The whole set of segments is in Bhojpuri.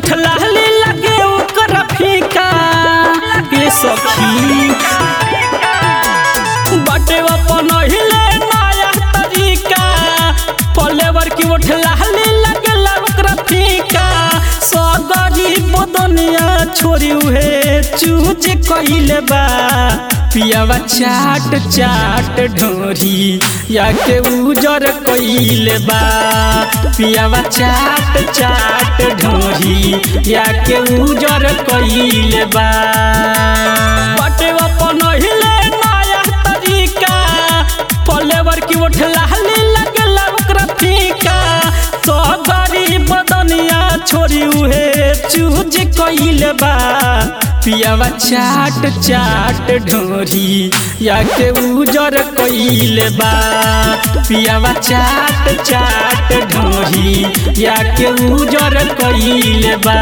उठ लाली लगे ओकर फीका ये सखी बटे अपन हिले नया तरीका पलेवर की उठ लाली लगे ओकर फीका सगरी बदनिया छोरी उहे चूज कइले बा पियावा चाट चाट ढोरी या के उजर कइले बा पियावा चाट चाट ढोरी या के उजर कइले बा बटे अपन हिले नया तरीका पलेवर की उठ लाली लगला ओकरा फीका तो गरीब बदनिया छोरी उहे चूज कइले बा पियावा चाट चाट ढोरी या के उजर कइले बा पियावा चाट चाट ढोरी या के उजर कइले बा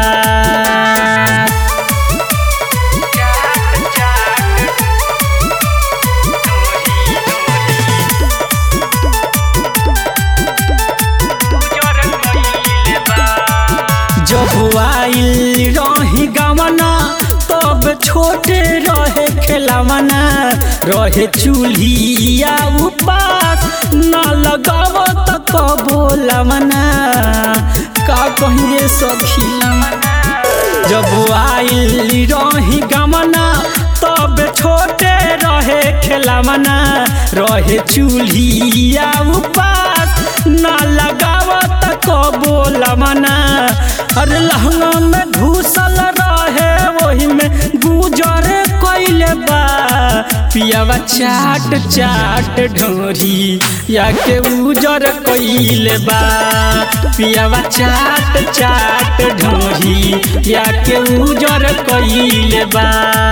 जब आइल रही गवना तब छोटे रहे खेलवना रहे चूल्हिया उपास न लगाव त कबो लवना का कहिए सखी जब आइल रही गमना तब छोटे रहे खेलवना रहे चूल्हिया उपास न लगाव त कबो लवना अरे लहंगा में घुसल रहे वही में गुजर कइले बा पियावा चाट चाट ढोरी या के उजर कइले बा पियावा चाट चाट ढोरी या के उजर कइले बा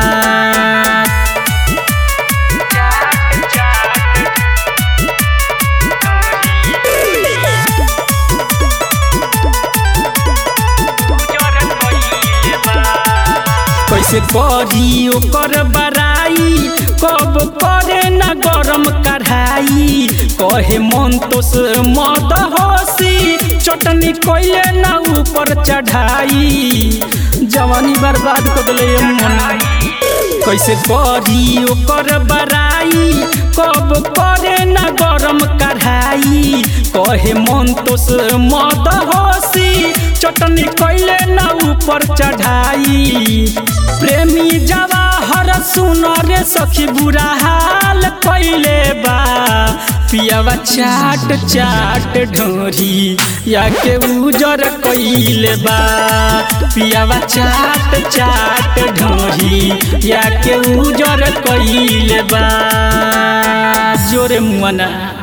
कैसे करी ओकर बराई कब करे न गरम कढ़ाई कहे मन तो से मद हसी चटनी कैले न ऊपर चढ़ाई जवानी बर्बाद कर दिले मन कैसे करी ओकर बराई कब करे न गरम कढ़ाई कहे मन तो से मद हसी चटनी कैले न ऊपर चढ़ाई प्रेमी जवाहर सुन रे सखी बुरा हाल कैले बा पियावा चाट चाट ढोरी या के उजर कैले बा पियावा चाट चाट ढोरी या के उजर कैले बा जोरे मुआना